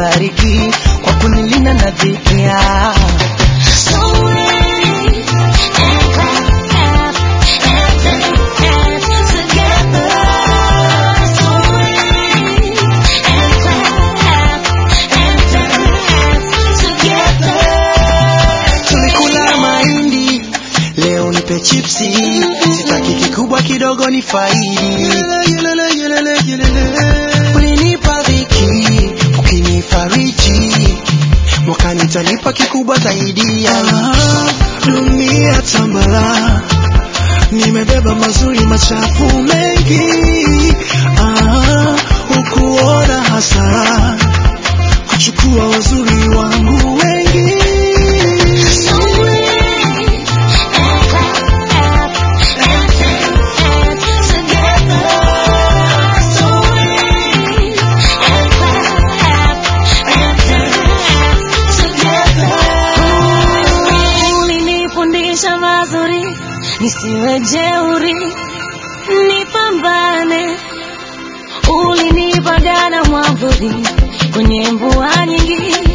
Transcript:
umenibariki kwa kunilinda na dhiki ya tulikula mahindi leo nipe chipsi sitaki kikubwa kidogo ni faidi ulinipa dhiki ukinifariji mwakani tanipa kikubwa zaidi ya dunia tambala nimebeba mazuri machafu mengi ah, ukuona hasara kuchukua wazuri wangu wengi ulinifundisha mazuri nisiwe jeuri nipambane ulinipagana mwavuli kwenye mvua nyingi